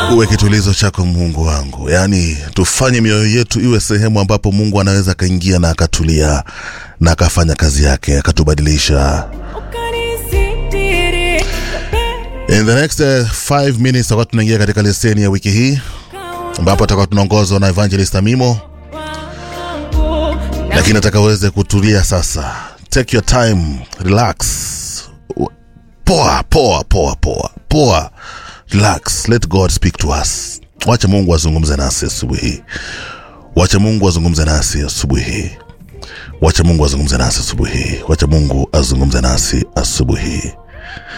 uwe kitulizo chako mungu wangu yaani tufanye mioyo yetu iwe sehemu ambapo mungu anaweza akaingia na akatulia na akafanya kazi yake akatubadilisha in the next uh, five minutes tutakuwa tunaingia katika leseni ya wiki hii ambapo tutakuwa tunaongozwa na evangelist amimo lakini nataka uweze kutulia sasa take your time relax poa poa poa poa poa relax let god speak to us wacha mungu azungumze nasi asubuhi hii wacha mungu azungumze nasi asubuhi hii wacha mungu azungumze nasi asubuhi hii wacha mungu azungumze nasi asubuhi hii